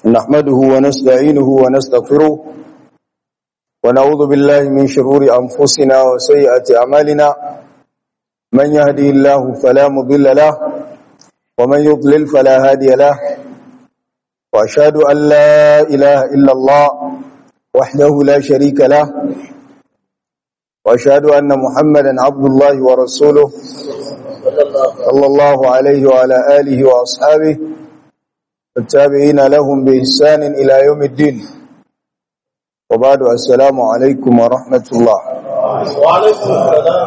نحمده ونستعينه ونستغفره ونعوذ بالله من شرور أنفسنا وسيئة أعمالنا من يهدي الله فلا مضل له ومن يضلل فلا هادي له وأشهد أن لا إله إلا الله وحده لا شريك له وأشهد أن محمدا عبد الله ورسوله صلى الله عليه وعلى آله وأصحابه التابعين لهم بإحسان إلى يوم الدين وبعد السلام عليكم ورحمة الله وعليكم السلام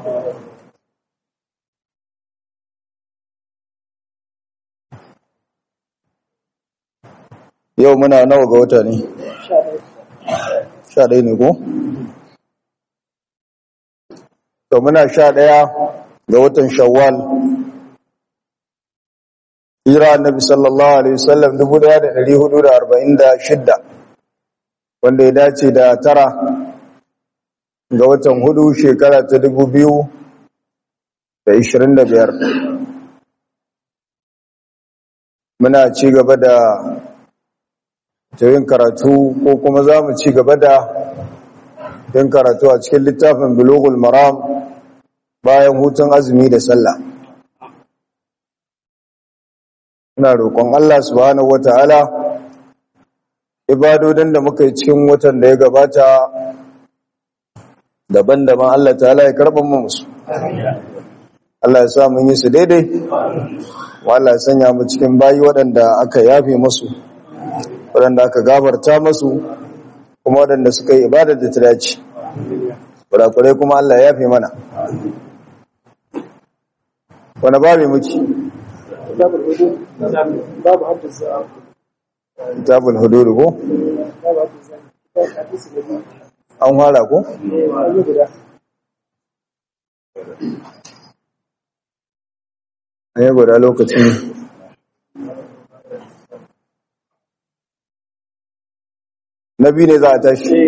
yau muna nawa ga wata ne sha ɗaya ne ko? to muna sha ɗaya ga watan shawwal hira annabi sallallahu alaihi wasallam 1446 wanda ya dace da tara ga watan hudu shekara ta 2025 muna ci gaba da yin karatu ko kuma za mu ci gaba da yin karatu a cikin littafin bulugul maram bayan hutun azumi da sallah ina roƙon Allah subhanahu wata'ala ibadodin da muka yi cikin watan da ya gabata daban-daban Allah ta'ala ya karɓar mu musu Allah ya sa mun yi su daidai wa Allah ya sanya mu cikin bayi waɗanda aka yafe musu waɗanda aka gabarta masu kuma waɗanda suka yi ibadar da ta dace kurakurai kuma Allah ya yafe mana wani babu muke kitabul hudud ko an fara ko ne guda lokacin na biyu ne za a tashi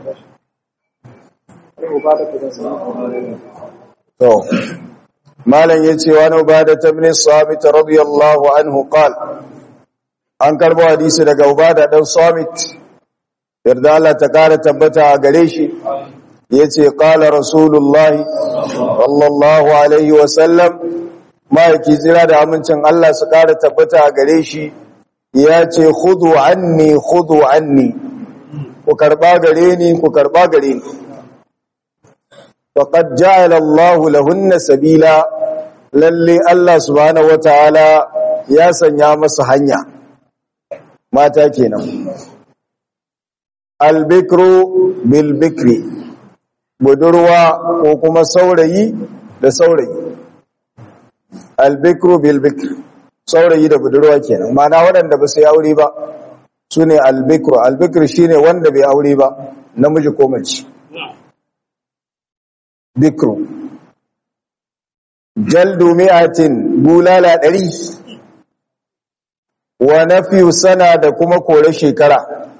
to malam ya ce wani ubada ta bin samit radiyallahu anhu qal an karbo hadisi daga ubada dan samit yarda Allah ta kara tabbata a gare shi yace qala rasulullah sallallahu alaihi wa sallam ma'aiki zira da amincin Allah su kara tabbata a gare shi ya ce khudu anni khudu anni ku karba gare ni ku karba gare ni faqad ja'ala Allahu lahunna sabila lalle Allah subhanahu wataala ya sanya masa hanya mata kenan albikru bil bikri budurwa ko kuma saurayi da saurayi albikru bil bikri saurayi da budurwa kenan mana waɗanda ba su yi aure ba su ne albikru albikru shine wanda bai aure ba namiji ko mace bikru jaldu mi'atin bulala ɗari wa nafiyu sana da kuma kore shekara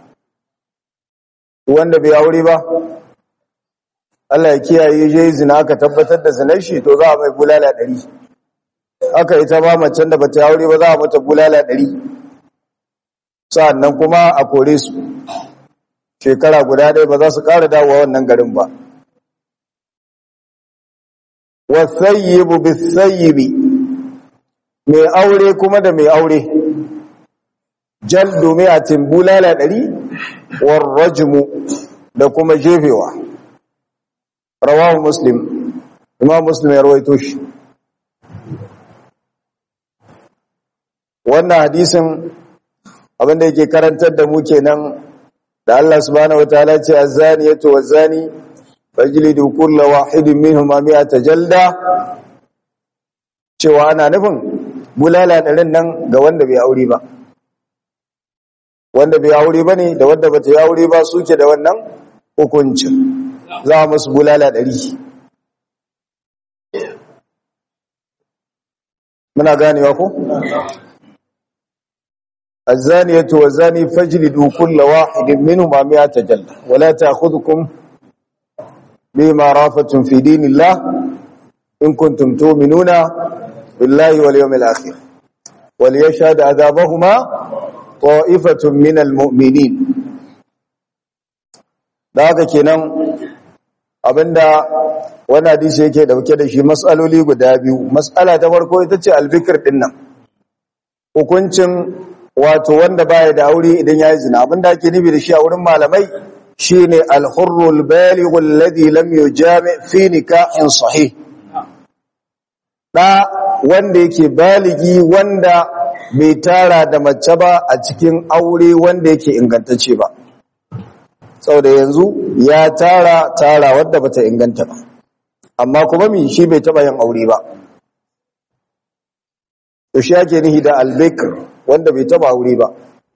wanda bai aure ba Allah ya kiyaye je zina aka tabbatar da zinar shi to za a mai bulala ɗari aka ita ba macen da bata aure ba za a mata bulala ɗari sa'annan kuma a kore su shekara guda ɗaya ba za su ƙara dawowa wannan garin ba wasayyibu bisayyibi mai aure kuma da mai aure jaldu mi'atin bulala ɗari warrajmu da kuma jefewa rawahu muslim imam muslim ya rawaito shi wannan hadisin abinda yake karantar da mu kenan da Allah subhanahu wataala ce az-zaniyatu waz-zani fajlidu kulla wahidin minhuma mi'ata jalda cewa ana nufin bulala ɗarin nan ga wanda bai aure ba wanda bai aure ba ne da wanda bata yi aure ba suke da wannan hukuncin za a musu bulala ɗari muna ganewa ko? الزانية والزاني فاجلدوا كل واحد منهما مئة جلدة ولا تأخذكم بما رافة في دين الله إن كنتم تؤمنون بالله واليوم الآخر وليشهد عذابهما ta'ifatun minal mu'minin da haka kenan abinda wani hadisi yake dauke da shi matsaloli guda biyu matsala ta farko ita ce albikir din nan hukuncin wato wanda baya da aure idan ya yi zina abinda ake nufi da shi a wurin malamai shine al-hurrul baligh alladhi lam yujami fi nikahin sahih da wanda yake baligi wanda bai tara da mace ba a cikin aure wanda yake ingantacce ba saboda yanzu ya tara tara wadda bata inganta ba amma kuma mi shi bai taba yin aure ba to shi ake nihi da albikr wanda bai taba aure ba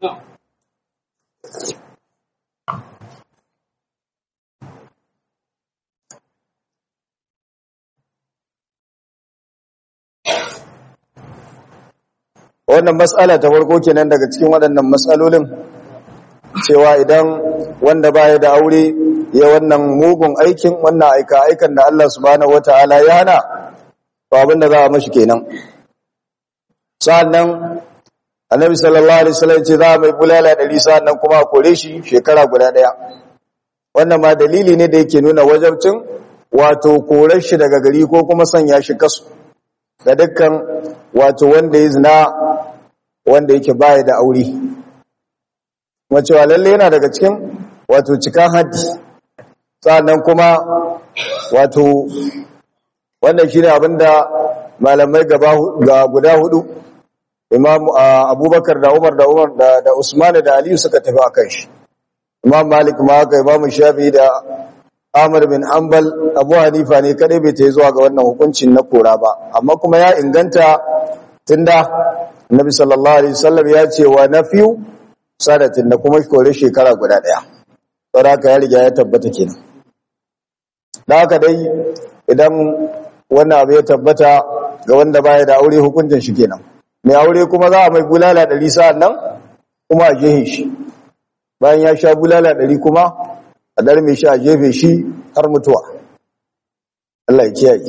wannan matsala ta farko kenan daga cikin waɗannan matsalolin cewa idan wanda baya da aure ya wannan mugun aikin wannan aika aikan da Allah subhanahu wataala ya hana to abin da za a mashi kenan sa'annan annabi sallallahu alaihi wasallam ce za a mai bulala ɗari sa'annan kuma a kore shi shekara guda ɗaya wannan ma dalili ne da yake nuna wajabcin wato korar shi daga gari ko kuma sanya shi kasu da dukkan wato wanda ya zina wanda yake baya da aure kuma cewa lalle yana daga cikin wato cikan haddi sa'annan kuma wato wannan shine abinda malamai gaba ga guda hudu imam abubakar da umar da umar da, da usman da aliyu suka tafi akan shi imam malik ma haka imam shafi da Ahmad bin Hanbal Abu Hanifa ne kadai bai ta zuwa ga wannan hukuncin na kora ba amma kuma ya inganta tunda Annabi sallallahu alaihi wasallam ya ce wa nafiyu sadatin da kuma kore shekara guda daya saboda haka ya riga ya tabbata kenan da haka dai idan wannan abu ya tabbata ga wanda baya da aure hukuncin shi kenan mai aure kuma za a mai bulala ɗari sa'an nan kuma a jehe shi bayan ya sha bulala ɗari kuma a darme shi a jefe shi har mutuwa Allah ya kiyaye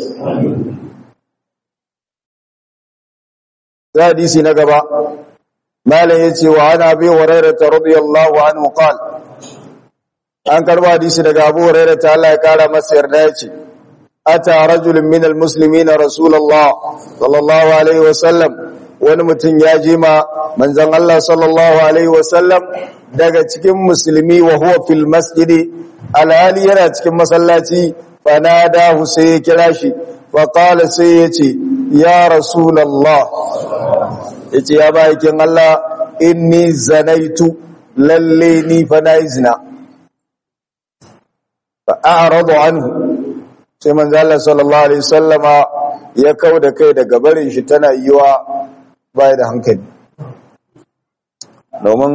hadisi na gaba malam yace wa ana bi hurairah radiyallahu anhu qala an karba hadisi daga Abu Hurairah ta Allah ya kara masa yarda yace ata rajulun min almuslimin rasulullah sallallahu alaihi wasallam wani mutum ya je ma manzon Allah sallallahu alaihi wasallam daga cikin musulmi wa huwa fil masjidi alhali yana cikin masallaci fanadahu sai ya kira shi fa qala sai ya ce ya rasulullah yace ya bayin Allah inni zanaitu lalle ni fa nayi zina fa a'radu anhu sai manzo Allah sallallahu alaihi wasallama ya kauda kai daga barin shi tana yiwa bai da hankali domin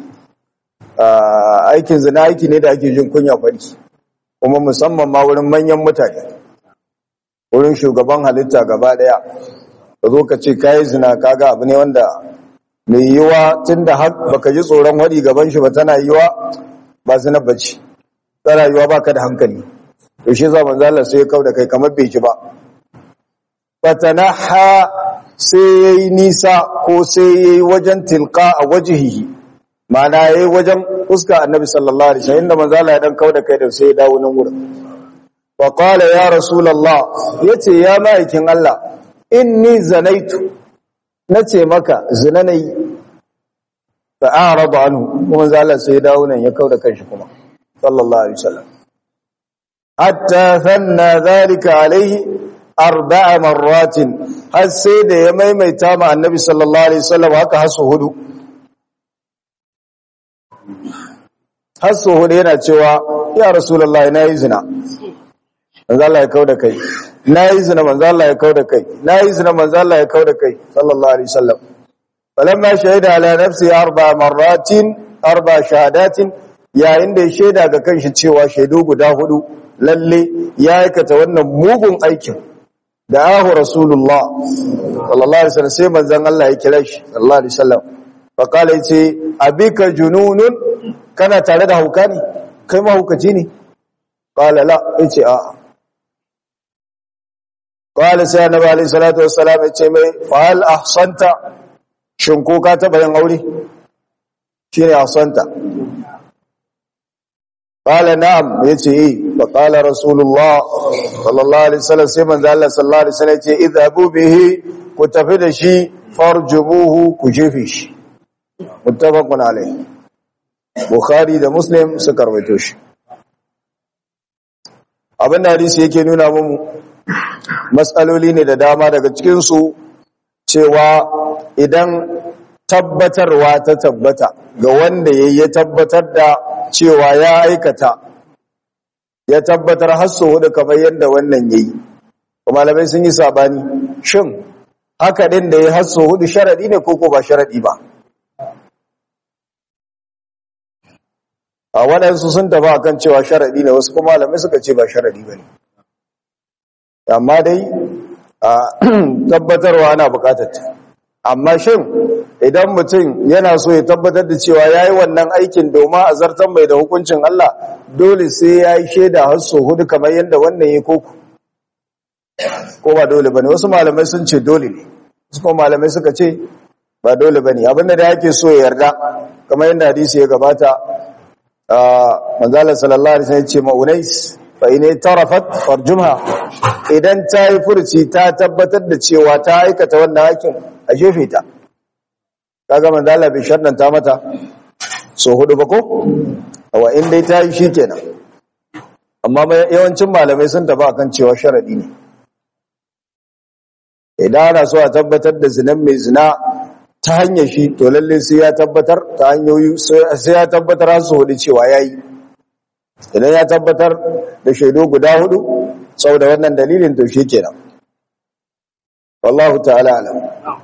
aikin zina aiki ne da ake jin kunya fari kuma musamman ma wurin manyan mutane wurin shugaban halitta gaba daya ka zo ka ce kayi zina kaga abu ne wanda mai yiwa tunda har baka ji tsoron wadi gaban shi ba tana yiwa ba zina bace tana yiwa baka da hankali to shi za manzo Allah sai ya kauda kai kamar bai ji ba fatanaha sai yayi nisa ko sai yayi wajen tilqa a wajhihi mana yayi wajen fuska annabi sallallahu alaihi wasallam inda manzo Allah ya dan kauda kai da sai ya dawo nan wurin wa qala ya rasulullah yace ya maikin Allah inni zanaitu nace maka zina nayi fa a'rada anhu kuma manzo Allah sai ya dawo nan ya kauda kanshi kuma sallallahu alaihi wasallam hatta thanna dhalika alaihi arba'a marratin har sai da ya maimaita ma annabi sallallahu alaihi wasallam haka hasu hudu hasu hudu yana cewa ya rasulullahi nayi zina manzo Allah ya kauda kai nayi zina manzo Allah ya kauda kai nayi zina manzo Allah ya kauda kai sallallahu alaihi wasallam falamma shahida ala nafsi arba'a marratin arba'a shahadatin yayin da ya shaida ga kanshi cewa shaidu guda hudu lalle ya aikata wannan mugun aikin da ahu rasulullah sallallahu alaihi wasallam sai manzon Allah ya kira shi sallallahu alaihi wasallam fa kala yace abika jununun kana tare da hauka ne kai ma hukaci ne qala la yace a qala sai annabi alaihi salatu wassalam yace mai fa hal ahsanta shin ko ka taba yin aure shine asanta qala na'am yace eh fa qala rasulullah sallallahu alaihi wasallam sai manzo Allah sallallahu alaihi wasallam yace idhabu bihi ku tafi da shi farjubuhu ku jefe shi muttafaqun alaihi bukhari da muslim suka rawaito shi abin da hadisi yake nuna mu matsaloli ne da dama daga cikin su cewa idan tabbatarwa ta tabbata ga wanda ya tabbatar da cewa ya aikata ya tabbatar hasso hudu kamar yadda wannan yayi kuma malamai sun yi sabani shin haka din da ya hasso hudu sharadi ne ko ko ba sharadi ba a waɗansu sun tafi akan cewa sharadi ne wasu kuma malamai suka ce ba sharadi ba ne amma dai a tabbatarwa ana bukatar ta amma shin idan mutum yana so ya tabbatar da cewa ya yi wannan aikin domin a zartan mai da hukuncin Allah dole sai ya yi shaida har so hudu kamar yadda wannan ya koko ko ba dole ba ne wasu malamai sun ce dole ne wasu kuma malamai suka ce ba dole ba ne abinda da yake so ya yarda kamar yadda hadisi ya gabata a manzalar sallallahu alaihi wasallam ce ma'unais fa ine tarafat farjumha idan ta yi furci ta tabbatar da cewa ta aikata wannan aikin a jefe ta kaga manzo Allah bai sharɗanta mata so hudu ba ko awa in dai ta yi shikenan amma yawancin malamai sun tafi akan cewa sharadi ne idan ana so a tabbatar da zinan mai zina ta hanyar shi to lalle sai ya tabbatar ta hanyoyi sai ya tabbatar har su hudu cewa yayi idan ya tabbatar da shaidu guda hudu saboda wannan dalilin to shikenan wallahu ta'ala alam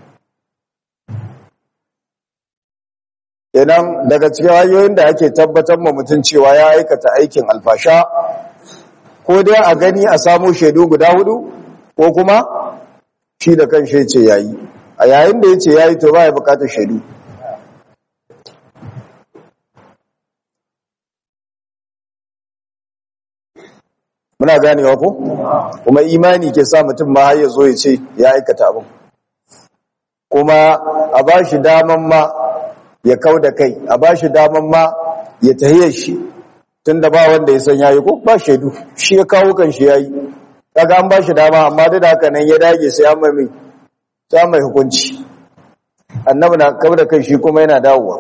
Idan daga cikin hanyoyin da ake tabbatar ma mutum cewa ya aikata aikin alfasha ko dai a gani a samu shaidu guda hudu ko kuma shi da kan shi ce yayi a yayin da yace yayi to ba ya bukatar shaidu muna ganewa ko kuma imani ke sa mutum ma har ya zo ya ce ya aikata abin kuma a ba shi daman ma ya kau da kai a ba shi daman ma ya tahiyar shi tun da ba wanda ya san yayi ko ba shaidu shi ya kawo kan shi yayi kaga an ba shi dama amma da haka nan ya dage sai an mai sai mai hukunci annabi na kau da kai shi kuma yana dawowa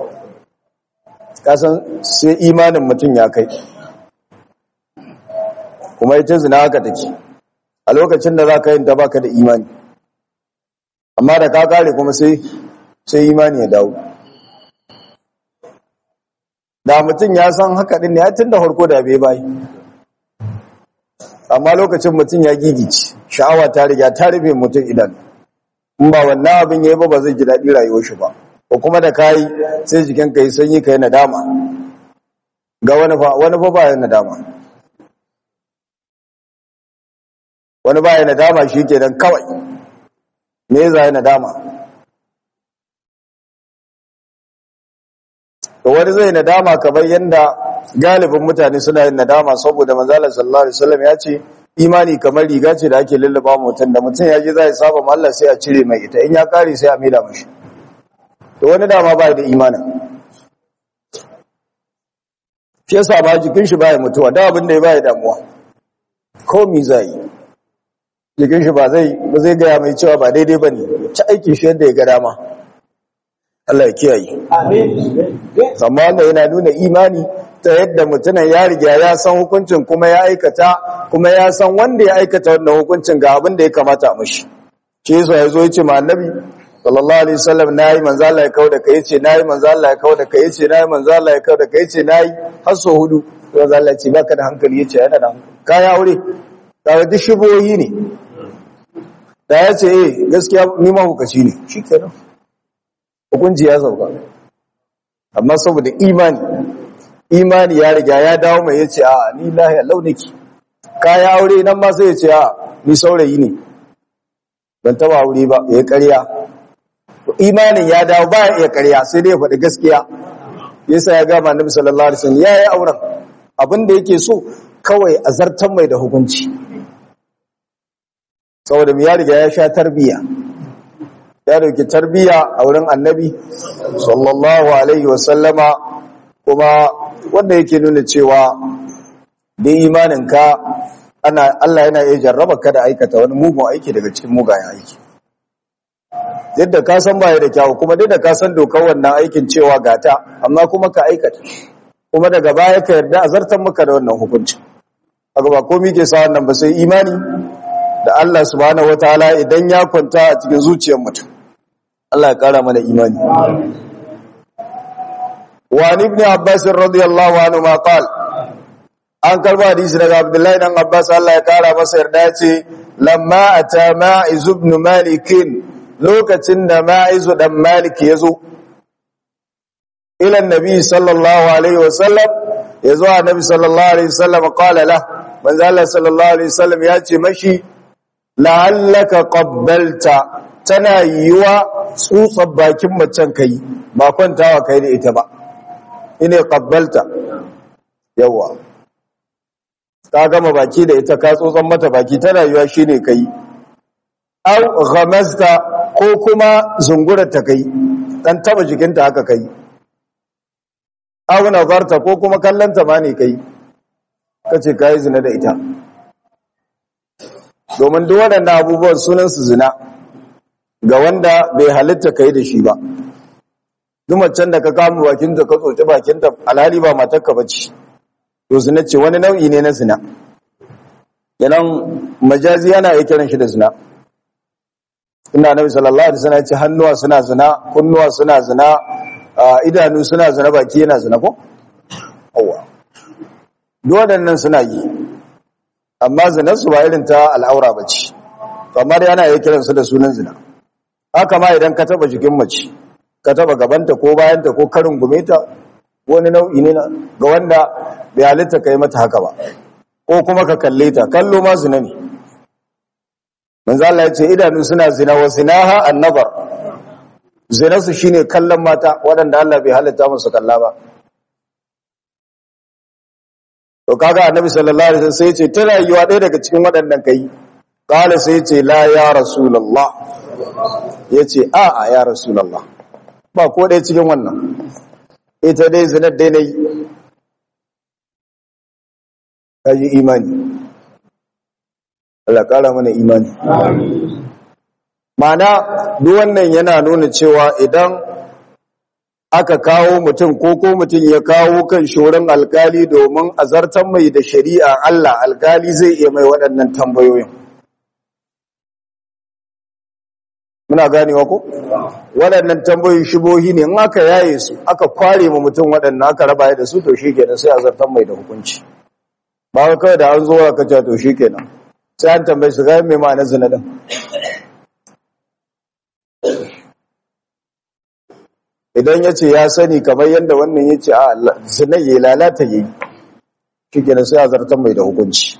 kasan sai imanin mutum ya kai kuma ita zina haka take a lokacin da za ka yin ta baka da imani amma da ka kare kuma sai sai imani ya dawo da mutum ya san haka din ne ya tun da farko da bai bai amma lokacin mutum ya gigice sha'awa ta riga ta rufe mutum idan in ba wannan abin yayi ba ba zai ji daɗi rayuwar shi ba ko kuma da kai sai jikin ka yi sanyi ka yi nadama ga wani fa wani fa ba ya nadama wani ba ya nadama shi kenan kawai me za ya nadama to wani zai nadama kamar yadda galibin mutane suna yin nadama saboda manzalar sallallahu alaihi wasallam ya ce imani kamar riga ce da ake lullaba mutum da mutum ya ji zai saba ma Allah sai a cire mai ita in ya kare sai a maida mashi to wani dama ba da imanin shi yasa ba jikin shi baya mutuwa da abin da ya baya damuwa ko mi zai jikin shi ba zai ba zai gaya mai cewa ba daidai bane ci aikin shi yadda ya ga dama Allah ya kiyaye Amin. amma wannan yana nuna imani ta yadda mutumin ya riga ya san hukuncin kuma ya aikata kuma ya san wanda ya aikata wannan hukuncin ga abin da ya kamata a mashi shi yasa ya zo ya ce ma annabi sallallahu alaihi wasallam nayi manzo Allah ya kauda kai yace nayi manzo Allah ya kauda kai yace nayi manzo Allah ya kauda kai yace nayi har so hudu manzo Allah ya ce baka da hankali yace yana da hankali kai aure kaga duk shubohi ne da ya ce eh gaskiya ni ma hukaci ne shikenan hukunci ya sauka amma saboda imani imani ya riga ya dawo mai yace a ni lahiya launiki kai aure nan ma sai yace a ni saurayi ne ban taba aure ba yayi ƙarya imanin ya dawo ba ya iya ƙarya sai dai ya faɗi gaskiya yasa ya gama annabi sallallahu alaihi wasallam yayi auren abin da yake so kawai a zartan mai da hukunci saboda mu ya riga ya sha tarbiya ya dauki tarbiyya a wurin annabi sallallahu alaihi wasallama kuma wanda yake nuna cewa da imaninka ana Allah yana iya jarraba ka da aikata wani mugun aiki daga cikin mugayen aiki yadda ka san baya da kyawu kuma duk da ka san dokar wannan aikin cewa gata amma kuma ka aikata kuma daga baya ka yarda a zartar maka da wannan hukunci kaga ba komai ke sa wannan ba sai imani da Allah subhanahu wataala idan ya kwanta a cikin zuciyar mutum Allah ya kara mana imani wa ibn abbas radiyallahu anhu ma qala an karba hadisi daga abdullahi dan abbas Allah ya kara masa yarda ya ce lamma ata ma'iz ibn malik lokacin da ma'iz dan malik yazo ila annabi sallallahu alaihi wasallam yazo annabi sallallahu alaihi wasallam qala la manzo Allah sallallahu alaihi wasallam ya ce mashi la'allaka qabbalta tana yiwa tsutsar bakin macen kai ba kwantawa kai da ita ba ine qabbalta yawa ta gama baki da ita ka tsotson mata baki tana yiwa shine kai aw ghamazta ko kuma zungura ta kai dan taba jikinta haka kai aw nazarta ko kuma kallanta ma ne kai kace kai zina da ita domin duk waɗannan abubuwan sunan su zina ga wanda bai halitta kai da shi ba duk macen da ka kama bakinta ka tsoci bakinta alhali ba matarka bace to zina ce wani nau'i ne na zina yanan majazi yana iya kiran shi da zina ina nabi sallallahu alaihi wasallam ya ce hannuwa suna zina kunnuwa suna zina idanu suna zina baki yana zina ko awa waɗannan suna yi amma zinar su ba irin ta al'aura bace kamar yana iya kiran su da sunan zina haka ma idan ka taba jikin mace ka taba gabanta ko bayanta ko karin gumeta wani nau'i ne ga wanda bai halitta ka yi mata haka ba ko kuma ka kalle ta kallo ma zina ne manzo Allah ya ce idanu suna zina wa zinaha annabar zina su shine kallon mata waɗanda Allah bai halitta musu kalla ba to kaga annabi sallallahu alaihi wasallam sai ya ce tana yiwa ɗaya daga cikin waɗannan kai qala sai ya ce la ya rasulullah yace a a ya rasulullah ba ko ɗaya cikin wannan ita dai zinar dai nayi kaji imani Allah ƙara mana imani mana duk wannan yana nuna cewa idan aka kawo mutum ko ko mutum ya kawo kan shorin alkali domin azartan mai da shari'a Allah alkali zai iya mai waɗannan tambayoyin muna ganewa ko waɗannan tambayoyin shubohi ne in aka yaye su aka kware mu mutum waɗannan aka raba da su to shikenan sai azartan mai da hukunci ba kawai da an zo aka ce to shikenan sai an tambaye su ga me ma'anar zina din idan ya ce ya sani kamar yadda wannan ya ce a zina ya lalata yi shikenan sai azartan mai da hukunci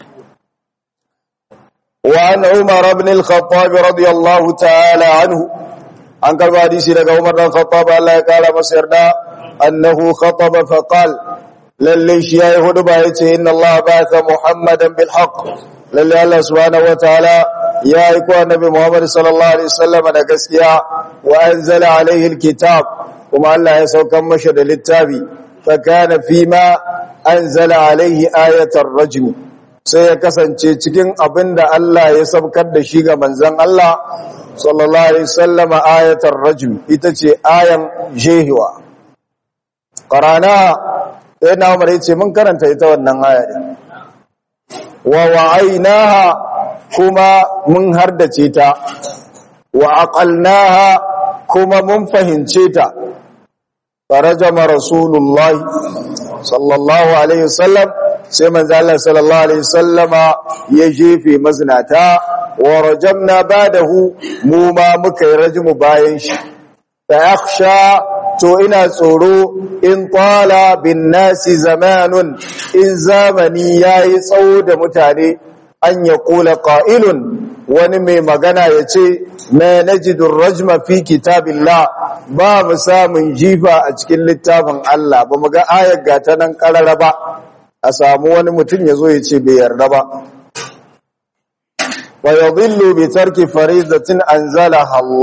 وعن عمر بن الخطاب رضي الله تعالى عنه عن قال حديث daga Umar bin Khattab Allah ya kara masa yarda annahu khataba fa qal lalle shi yayi huduba yace inna Allah ba'atha Muhammadan bil haqq lalle Allah subhanahu wa ta'ala ya yi ko annabi Muhammad sallallahu alaihi wasallam da gaskiya wa anzala alaihi alkitab kuma Allah ya saukar masa da littafi fa kana fima anzala alaihi ayatar rajm sai ya kasance cikin abin da Allah ya sabkar da shi ga manzan Allah sallallahu alaihi sallama ayatar rajul ita ce ayan jehiwa qarana sai na umar yace mun karanta ita wannan aya din wa wa'ainaha kuma mun hardace ta wa aqalnaha kuma mun fahimce ta farajama rasulullahi sallallahu alaihi wasallam sai manzo Allah sallallahu alaihi wasallama ya jefe mazinata wa rajamna badahu mu ma muka yi rajmu bayan shi fa akhsha to ina tsoro in qala bin nasi zamanun in zamani yayi tsawo da mutane an ya kula qa'ilun wani mai magana yace ma najidu rajma fi kitabillah ba mu samun jifa a cikin littafin Allah ba mu ga ayar gata nan karara ba a samu wani mutum ya zo ya ce bai yarda ba wa yadhillu bi tarki faridatin anzalaha Allah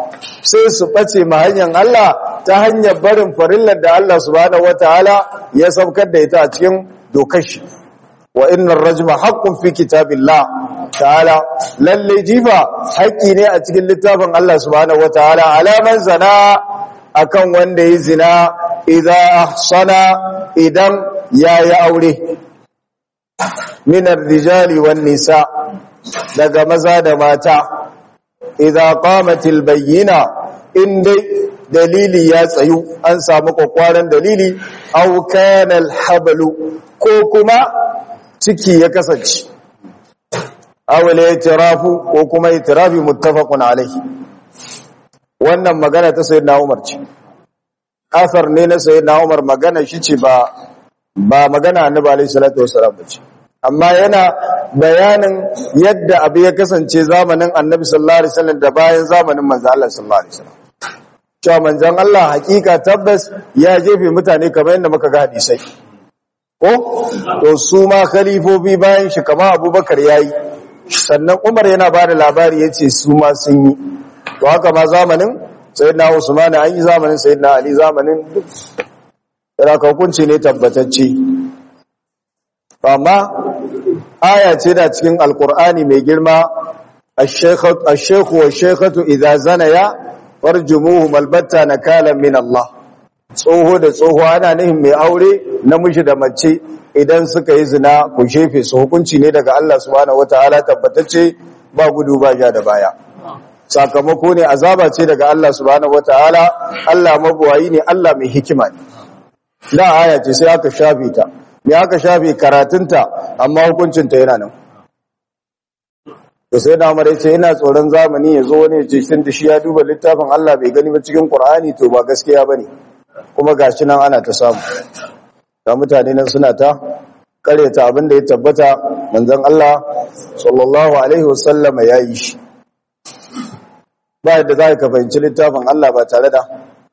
sai su bace ma hanyar Allah ta hanyar barin farillar da Allah subhanahu wataala ya saukar da ita a cikin dokar shi wa innar rajma haqqun fi kitabillah ta'ala lalle jifa haƙƙi ne a cikin littafin Allah subhanahu wataala alaman zana akan wanda ya zina idan ahsana idan yayi aure minar rijali wan nisa daga maza da mata idan qamatil bayyina in dai dalili ya tsayu an samu kwakwaran dalili aw kana alhablu ko kuma ciki ya kasance aw al-i'tirafu ko kuma i'tirafi muttafaqun alayhi wannan magana ta sayyidina Umar ce asar ne na sayyidina Umar magana shi ce ba ba magana annabi alayhi salatu wasallam ba ce amma yana bayanin yadda abu ya kasance zamanin annabi sallallahu alaihi wasallam da bayan zamanin manzo Allah sallallahu alaihi wasallam cewa manzon Allah hakika tabbas ya jefe mutane kamar yadda muka ga hadisai ko to su ma khalifofi bayan shi kamar Abubakar yayi sannan Umar yana ba da labari yace su ma sun yi to haka ma zamanin sayyidina Usman an yi zamanin sayyidina Ali zamanin duk da hukunci ne tabbatacce amma aya ce da cikin alkur'ani mai girma ash-shaykhu wash-shaykhatu idza zanaya farjumuhum albatta nakalan min Allah tsoho da tsoho ana nihin mai aure namiji da mace idan suka yi zina ku shefe su hukunci ne daga Allah subhanahu wataala tabbatacce ba gudu ba ja da baya sakamako ne azaba ce daga Allah subhanahu wataala Allah mabuwayi ne Allah mai hikima ne da aya ce sai aka shafe ta me aka shafe karatunta amma hukuncinta yana nan to sai da amare ce ina tsoron zamani ya zo wani ya ce tun da shi ya duba littafin Allah bai gani ba cikin Qur'ani to ba gaskiya bane kuma gashi nan ana ta samu da mutane nan suna ta karyata abin da ya tabbata manzon Allah sallallahu alaihi wasallam ya yi shi ba yadda za ka fahimci littafin Allah ba tare da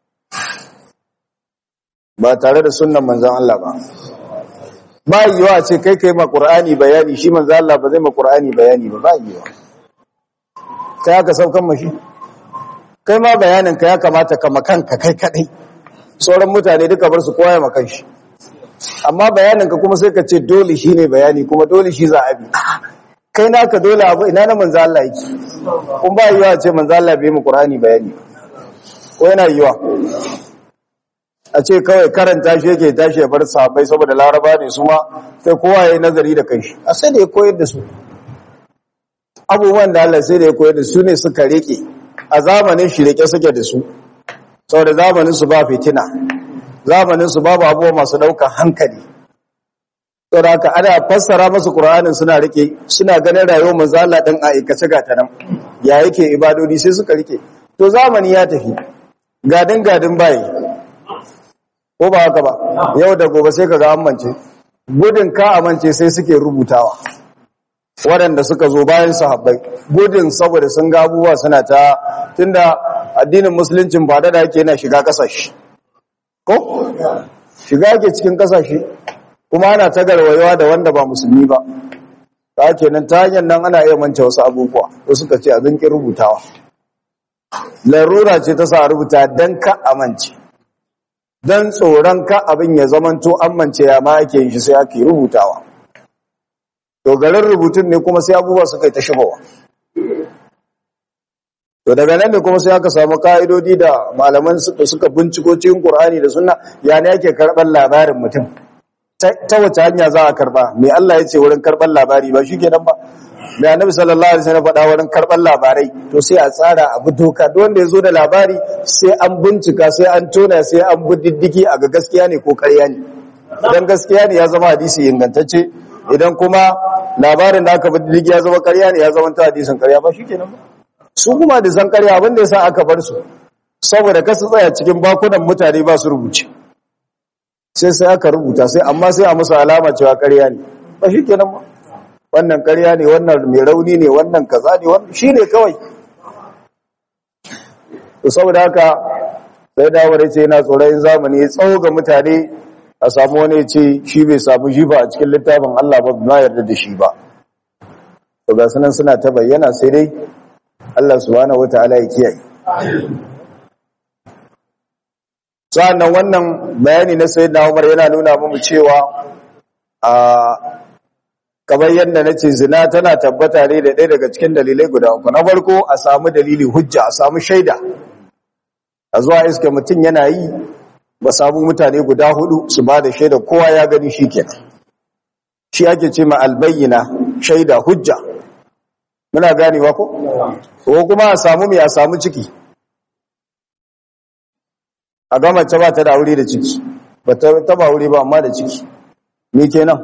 ba tare da sunnan manzon Allah ba ba yiwa ce kai kai ma Qur'ani bayani shi manzo Allah ba zai ma Qur'ani bayani ba ba yiwa kai aka saukan mashi kai ma bayanin ka ya kamata ka makanka kai kadai sauran mutane duka bar su koya makan shi amma bayanin ka kuma sai ka ce dole shine bayani kuma dole shi za a bi kai naka dole abu ina na manzo Allah yake kun ba yiwa ce manzo Allah bai mu Qur'ani bayani ko yana yiwa a ce kawai karanta shi yake tashi ya bar sahabbai saboda laraba ne su ma sai kowa ya yi nazari da kai a sai da ya koyar da su abubuwan da Allah sai da ya koyar da su ne suka rike a zamanin shi rike suke da su saboda zamanin su ba fitina zamanin su babu abubuwa masu ɗaukar hankali saboda haka ana fassara masu Qur'anin suna rike suna ganin rayuwar manzo Allah dan aikace ga ta nan ya yake ibadodi sai suka rike to zamani ya tafi gadin gadin bayi ko ba haka ba yau da gobe sai kaga amince gudun ka amince sai suke rubutawa waɗanda suka zo bayan sahabbai gudun saboda sun ga abubuwa suna ta tunda addinin musuluncin ba da yake yana shiga kasashe ko shiga yake cikin kasashe kuma ana ta garwayewa da wanda ba musulmi ba ta kenan ta hanyar nan ana iya mance wasu abubuwa wasu suka ce a zanki rubutawa larura ce ta sa rubuta dan ka amince don tsoron ka abin ya zamanto amince ya ma ake yin shi sai ake rubutawa to garin rubutun ne kuma sai abubuwa suka yi ta shigowa to daga nan ne kuma sai aka samu ka'idodi da malaman suka suka binciko cikin Qur'ani da Sunna ya ne ake karɓar labarin mutum ta wace hanya za a karɓa me Allah ya ce wurin karɓar labari ba shikenan ba me Annabi sallallahu alaihi wasallam faɗa wurin karɓar labarai to sai a tsara abu doka duk wanda ya zo da labari sai an bincika sai an tona sai an bi diddigi a ga gaskiya ne ko ƙarya ne idan gaskiya ne ya zama hadisi ingantacce idan kuma labarin da aka bi diddigi ya zama ƙarya ne ya zama ta hadisin ƙarya ba shikenan ba su kuma da san ƙarya abin da yasa aka bar su saboda kasu tsaya cikin bakunan mutane ba su rubuce sai sai aka rubuta sai amma sai a musu alama cewa ƙarya ne ba shikenan ba wannan ƙarya ne wannan mai rauni ne wannan kaza ne wannan shine kawai to saboda haka sai dawo da ce yana tsoron zamani ya tsawo ga mutane a samu wani ya ce shi bai samu shi ba a cikin littafin Allah ba ba yarda da shi ba to ga sunan suna ta bayyana sai dai Allah subhanahu wataala ya kiyaye sa'annan wannan bayani na sayyidina Umar yana nuna mu cewa a kamar yadda nace zina tana tabbata ne da ɗaya daga cikin dalilai guda uku na farko a samu dalili hujja a samu shaida a zuwa iske mutum yana yi ba samu mutane guda hudu su ba da shaida kowa ya gani shi kenan shi ake ce ma albayyana shaida hujja muna ganewa ko ko kuma a samu mai a samu ciki a ga mace ba ta da aure da ciki ba ta taba aure ba amma da ciki me kenan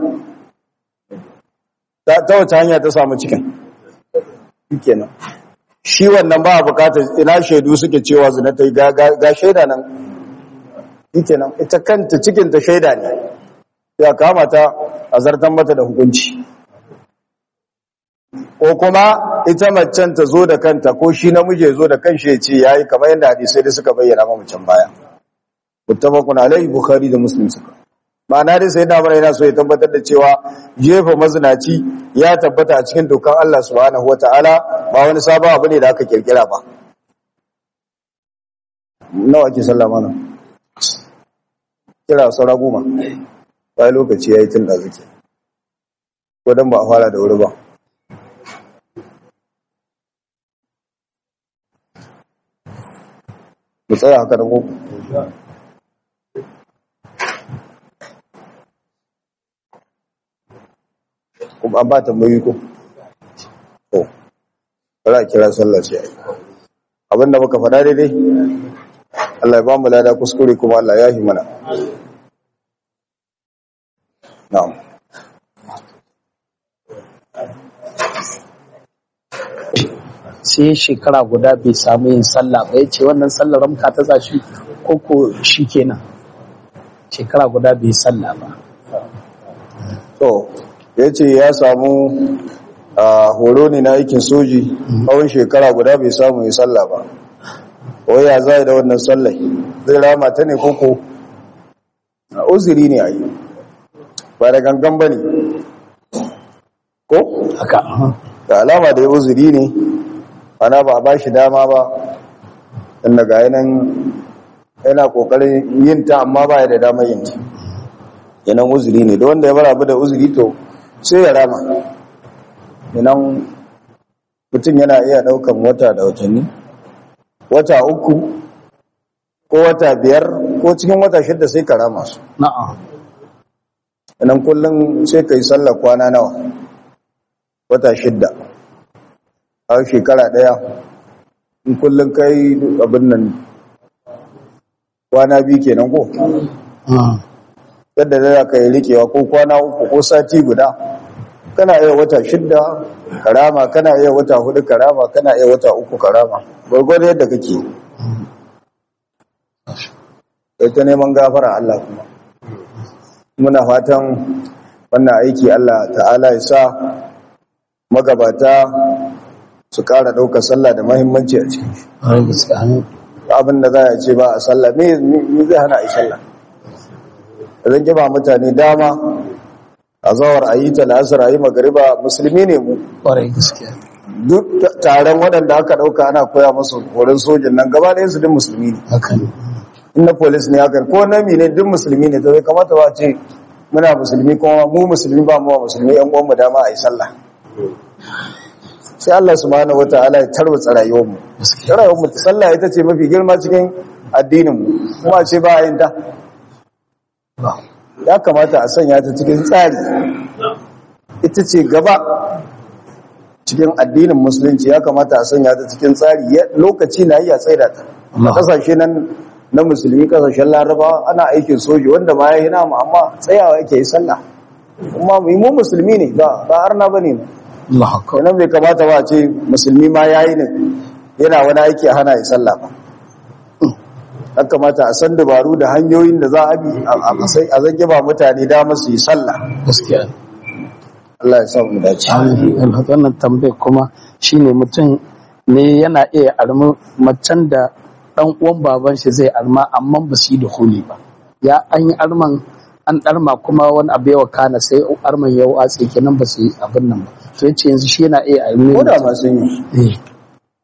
ta ta wace hanya ta samu cikin shi kenan shi wannan ba a bukatar ina shaidu suke cewa zina ta yi ga, ga, ga shaida nan shi kenan ita kanta cikin ta shaida ne ya kama ta a zartan mata da hukunci ko kuma ita macen ta zo da kanta ko shi namiji ya zo da kanshi ya ce yayi kamar yadda hadisai da suka bayyana ma macen baya muttafaqun alaihi bukhari da muslim suka ma'ana dai sai da yana so ya tabbatar da cewa jefa mazinaci ya tabbata a cikin dokan Allah subhanahu wataala ba wani sabon abu ne da aka kirkira ba nawa ake sallah mana kira saura goma bai lokaci yayi tun da zuke ko dan ba a fara da wuri ba mu tsaya haka da ko kuma an ba tambayi ko to bara a kira sallah ce ai abinda muka faɗa daidai Allah ya ba mu lada kuskure kuma Allah ya yi mana na'am sai shekara guda bai samu yin sallah ba ya ce wannan sallar ramka ta zashi ko ko shi kenan shekara guda bai sallah ba to ya ce ya samu a horo ne na aikin soji tsawon shekara guda bai samu ya sallah ba ya za da wannan sallai zai rama ta ne koko a uziri ne a yi ba da gangan ba ne ko haka da alama da ya uziri ne ana ba a ba shi dama ba inda ga yanan yana kokarin yin ta amma ba ya da dama yin ta yanan uziri ne da wanda ya bar abu da uziri to sai ya rama yanan mutum yana iya daukan wata da watanni wata uku ko wata biyar ko cikin wata shidda sai ka rama su na'am yanan kullum sai ka yi sallah kwana nawa wata shidda a shekara daya in kullum kai abin nan kwana biyu kenan ko Mm. yadda da ka yi rikewa ko kwana uku ko sati guda kana iya wata shidda karama kana iya wata hudu karama kana iya wata uku karama gwargwado yadda kake kai ta neman gafara Allah kuma muna fatan wannan aiki Allah ta'ala ya sa magabata su ƙara ɗaukar sallah da mahimmanci a cikin shi Ƙwarai gaske, amin. abin da za a ce ba a sallah me me zai hana a yi sallah zan ba mutane dama a zawar a yi ta la'asar a yi magariba musulmi ne mu Ƙwarai gaske. duk ta- taron waɗanda aka ɗauka ana koya musu horon sojin nan gaba ɗayan su duk musulmi ne haka ne in na polis ne haka ko na ne duk musulmi ne to bai kamata ba a ce muna musulmi kuma mu musulmi ba mu wa musulmi yan uwanmu dama a yi sallah sai Allah subhanahu wataala ya tarwatsa rayuwar mu gaske rayuwar mu sallah ita ce mafi girma cikin addinin mu kuma ce ba a yin ta ba ya kamata a sanya ta cikin tsari ita ce gaba cikin addinin musulunci ya kamata a sanya ta cikin tsari Ya- lokaci na iya tsaida ta Allah. kasashe nan na musulmi kasashen laraba ana aikin soji wanda ma ya yi namu amma tsayawa yake yi sallah kuma mu mu musulmi ne ba ba arna bane mu Allah akbar kenan bai kamata ba a ce musulmi ma yayi ne yana wani aiki a hana yi sallah ba ya kamata a san dabaru da hanyoyin da za a bi a a- sai a zage ba mutane damar su yi sallah gaskiya Allah ya sa mu dace Amin. wannan tambayar kuma shine mutum ne yana iya armi macen da dan uwan baban shi zai arma amma ba su yi da huli ba ya an yi arman an darma kuma wani abu ya wakana sai arman ya watse kenan ba su yi abin nan ba to yace yanzu shi yana iya armi ko da ma sun yi eh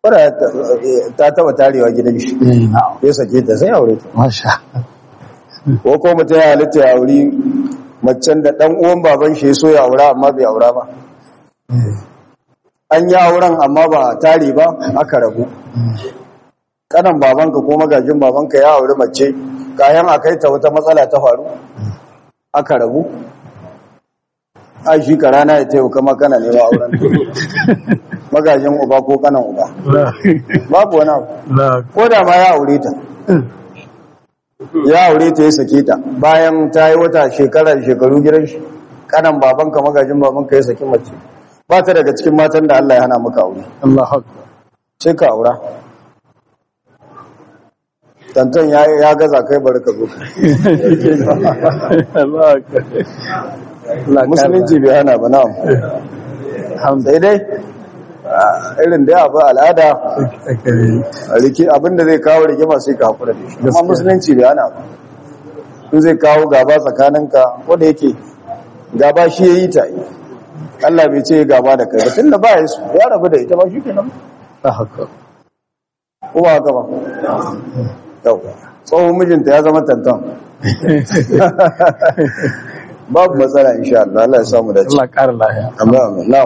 wadda ta taba tarewa gidan shi eh na'am ya sake ta sai aure ta masha ko ko mutum ya halitta ya auri macen da dan uwan baban shi ya so ya aura amma bai aura ba an yi auren amma ba tare ba aka rabu kanan babanka ko magajin babanka ya auri mace kayan a kai ta wata matsala ta faru aka rabu a shi ka rana ya taimaka kama kana nema auren magajin uba ko kanan uba babu wani abu ko da ma ya aure ta ya aure ta ya sake ta bayan ta yi wata shekara da shekaru gidan shi kanan babanka magajin babanka ya saki mace ba ta daga cikin matan da Allah ya hana maka aure Allahu akbar sai ka aura tantan ya ya gaza kai bari ka zo Allahu akbar Allah musulunci bai hana ba na'am sai dai ah, irin da abu al'ada riki abinda zai kawo rigima sai ka hakura da shi amma Gaskiya. musulunci bai hana ba in zai kawo gaba tsakaninka wanda yake gaba shi ya yi ta Allah bai ce gaba da kai ba tunda ba ya su ya rabu da ita ba shi kenan Allahu akbar ko ba haka ba yau tsohon mijinta ya zama tantan babu matsala insha Allah Allah ya samu dace Allah ƙara lahiya amma amin na'am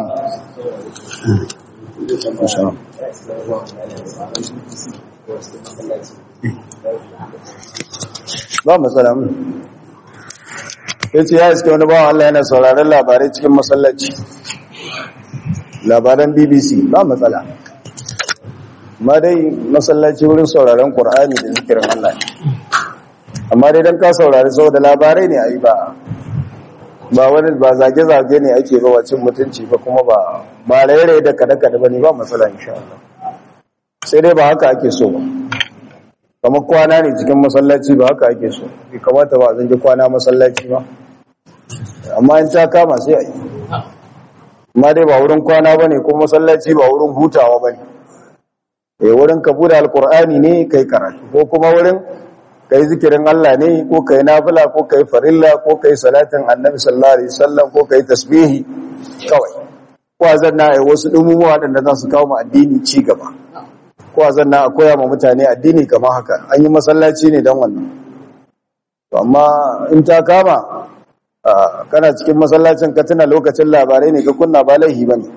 Insha Allah. ba matsala mun yace ya iske wani bawan Allah yana sauraron labarai cikin masallaci labaran BBC ba matsala amma dai masallaci wurin sauraron Qur'ani da zikirin Allah ne amma dai dan ka saurari saboda labarai ne ayi ba ba wani ba zage-zage ne ake ba wacin mutunci ba kuma ba ba rairaye da kada-kada ba ne ba matsala insha Allah sai dai ba haka ake so ba kamar kwana ne cikin masallaci ba haka ake so bai kamata ba a zange kwana masallaci ba amma in ta kama sai a yi amma dai ba wurin kwana ba ne ko masallaci ba wurin hutawa ba ne eh wurin ka bude alkur'ani ne kai karatu ko kuma wurin kai zikirin Allah ne ko kai nafila ko kai farilla ko kai salatin annabi sallallahu alaihi wasallam ko kai tasbihi kawai ko azan na ai wasu dumumuwa waɗanda za su kawo mu addini ci gaba ko azan na koya ma mutane addini kamar haka an yi masallaci ne dan wannan to amma in ta kama ah, kana cikin masallacin ka tuna lokacin labarai ne ka kunna ba laihi bane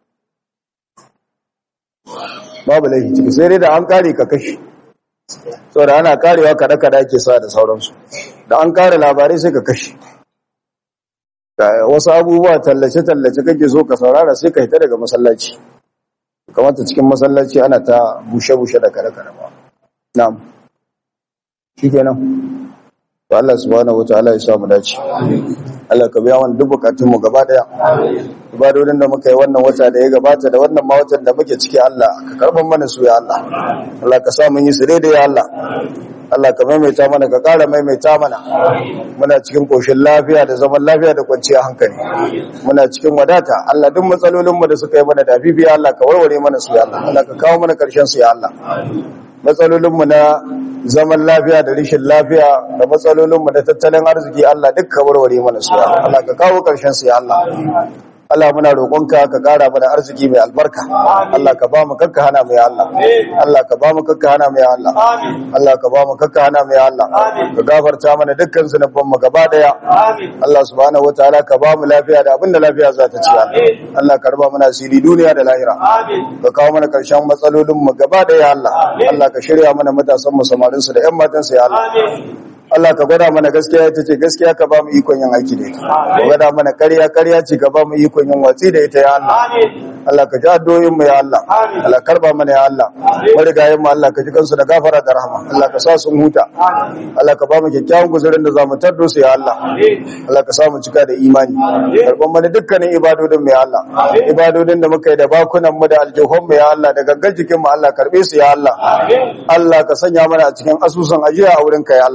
babu laihi ciki sai dai da an kare ka kashi saboda ana karewa kada-kada ake sa da sauransu da an kare labarai sai ka kashe Da wasu abubuwa tallace-tallace kake so ka saurara sai ka hita daga masallaci kamata cikin masallaci ana ta bushe-bushe da kada-kada ba na'am shi kenan to Allah subhanahu wataala ya samu dace Allah ka biya wani duk bukatun mu gaba daya ibadodin da muka yi wannan wata da ya gabata da wannan ma watan da muke ciki Allah ka karban mana su ya Allah Allah ka sa mun yi su daidai ya Allah Allah ka maimaita mana ka ƙara maimaita mana muna cikin koshin lafiya da zaman lafiya da kwanciyar hankali muna cikin wadata Allah duk matsalolin mu da suka yi mana dafifi ya Allah ka warware mana su ya Allah Allah ka kawo mana karshen su ya Allah matsalolinmu na zaman lafiya da rishin lafiya da matsalolinmu na tattalin arziki Allah duk ka warware mana su ya Allah ka kawo ƙarshen su ya Allah Allah muna roƙonka ka ƙara mana arziki mai albarka Allah ka ba mu kakka hana mu ya Allah Allah ka ba mu kakka hana mu ya Allah Allah ka ba mu kakka hana mu ya Allah ka gafarta mana dukkan zunuban mu gaba daya Allah subhanahu wataala ka ba mu lafiya da abinda lafiya za ta ci Allah Allah ka raba mana asiri duniya da lahira ka kawo mana karshen matsalolin mu gaba daya Allah Allah ka shirya mana matasan mu samarin su da ƴan matan su ya Allah Allah ka gwada mana gaskiya ita ce gaskiya ka ba mu ikon yin aiki da ita ka gwada mana ƙarya ƙarya ce ka ba mu ikon yin watsi da ita ya Allah Allah ka ji addu'o'in mu ya Allah Allah karba mana ya Allah marigayen mu Allah ka ji kansu da gafara da rahama Allah ka sa sun huta Allah ka ba mu kyakkyawan guzurin da zamu tardo su ya Allah Allah ka sa mu cika da imani karban mana dukkanin ibadodin mu ya Allah ibadodin da muka yi da bakunan mu da aljihun mu ya Allah da gangan jikin mu Allah karbe su ya Allah Allah ka sanya mana a cikin asusun ajiya a wurin ka ya Allah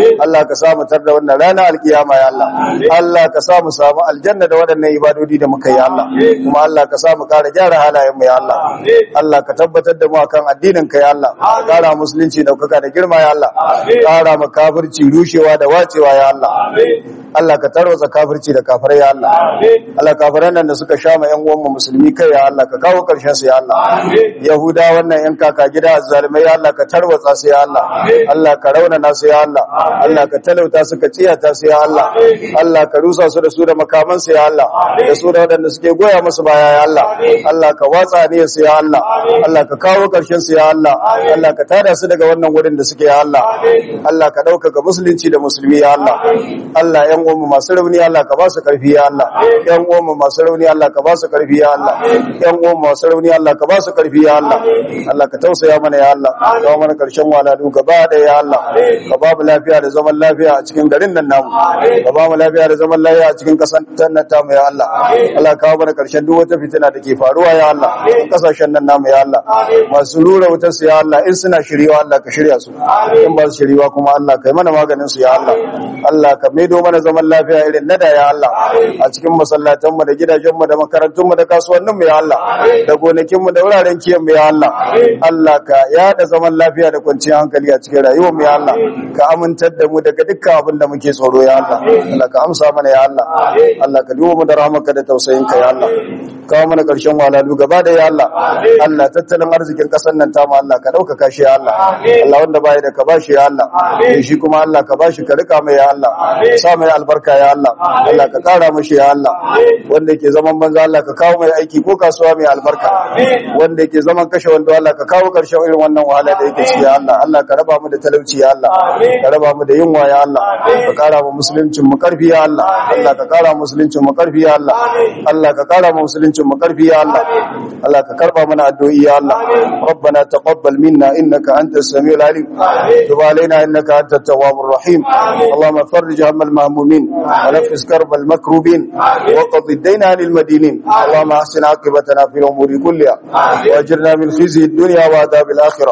Allah ka samu tar da wannan rana alkiyama ya Allah Allah ka samu samu aljanna da waɗannan ibadodi da muka yi Allah kuma Allah ka samu ƙara gyara halayen mu ya Allah Allah ka tabbatar da mu akan addinin ka ya Allah ka ƙara musulunci daukaka da girma ya Allah ƙara ma kafirci rushewa da wacewa ya Allah Allah ka tarwatsa kafirci da kafirai ya Allah Allah kafiran nan da suka sha ma ƴan uwan mu musulmi kai ya Allah ka kawo ƙarshen su ya Allah Yahuda wannan ƴan kaka gida zalimai ya Allah ka tarwatsa su ya Allah Allah ka raunana su ya Allah Allah ka talauta su ka tsiyata su ya Allah Allah ka rusa su da su da makaman su ya Allah da su da waɗanda suke goya musu baya ya Allah Allah ka watsa ne su ya Allah Allah ka kawo ƙarshen su ya Allah Allah ka tada su daga wannan wurin da suke ya Allah Allah ka ɗaukaka musulunci da musulmi ya Allah Allah ƴan uwanmu masu rauni Allah ka ba su ƙarfi ya Allah ƴan uwanmu masu rauni Allah ka ba su ƙarfi ya Allah ƴan uwanmu masu rauni Allah ka ba su ƙarfi ya Allah Allah ka tausaya mana ya Allah ka mana ƙarshen waladu gaba da ya Allah ka ba mu lafiya da zaman lafiya a cikin garin nan namu ka ba mu lafiya da zaman lafiya a cikin ƙasar nan tamu ya Allah Allah ka mana ƙarshen duk wata fitina da ke faruwa ya Allah ƙasashen nan namu ya Allah masu rura wutar su ya Allah in suna shiryewa Allah ka shirya su in ba su shiryewa kuma Allah kai mana maganin su ya Allah Allah ka maido mana zaman lafiya irin na da ya Allah a cikin masallatan mu da gidajen mu da makarantun mu da kasuwannin mu ya Allah da gonakin mu da wuraren kiyan mu ya Allah Allah ka yada zaman lafiya da kwanciyar hankali a cikin rayuwar mu ya Allah ka amintar da mu daga dukkan abin da muke tsoro ya Allah Allah ka amsa mana ya Allah Allah ka duba mu da rahmarka da tausayin ka ya Allah kawo mana karshen walalu gaba da ya Allah Allah tattalin arzikin kasar nan ta mu Allah ka dauka shi ya Allah Allah wanda bai da ka bashi ya Allah shi kuma Allah ka bashi ka rika mai ya Allah ka sa mai albarka ya Allah Allah ka kara mishi ya Allah wanda yake zaman banza Allah ka kawo mai aiki ko kasuwa mai albarka wanda yake zaman kashe wanda Allah ka kawo karshen irin wannan wahala da yake ci ya Allah Allah ka raba mu da talauci ya Allah ka raba mu da yunwa ya Allah ka kara mu musuluncin mu karfi ya Allah Allah ka kara mu musuluncin mu karfi ya Allah Allah ka kara mu musuluncin mu karfi ya Allah Allah ka karba mana addu'o'i ya Allah ربنا تقبل منا إنك أنت السميع العليم تب علينا إنك أنت التواب الرحيم اللهم فرج هم المهمومين ونفس كرب المكروبين وقض الدين عن المدينين اللهم أحسن عاقبتنا في الأمور كلها وأجرنا من خزي الدنيا وعذاب الآخرة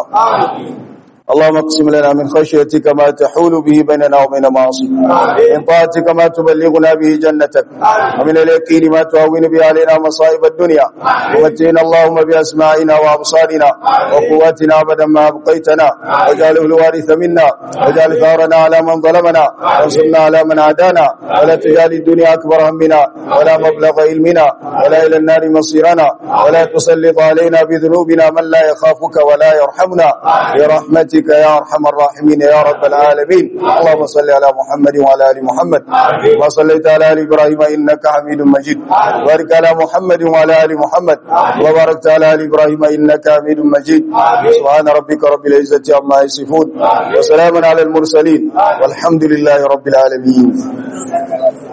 اللهم اقسم لنا من خشيتك ما تحول به بيننا وبين معاصيك من طاعتك ما تبلغنا به جنتك ومن اليقين ما تهون به علينا مصائب الدنيا ومتعنا اللهم بأسماعنا وأبصارنا وقواتنا أبدا ما أبقيتنا واجعله الوارث منا واجعل ثارنا على من ظلمنا وانصرنا على من عادانا ولا تجعل الدنيا أكبر همنا ولا مبلغ علمنا ولا إلى النار مصيرنا ولا تسلط علينا بذنوبنا من لا يخافك ولا يرحمنا برحمتك برحمتك يا ارحم الراحمين يا رب العالمين اللهم صل على محمد وعلى ال محمد كما صليت على ال ابراهيم انك حميد مجيد وبارك على محمد وعلى ال محمد وباركت على ال ابراهيم انك حميد مجيد سبحان ربك رب العزه عما يصفون وسلام على المرسلين والحمد لله رب العالمين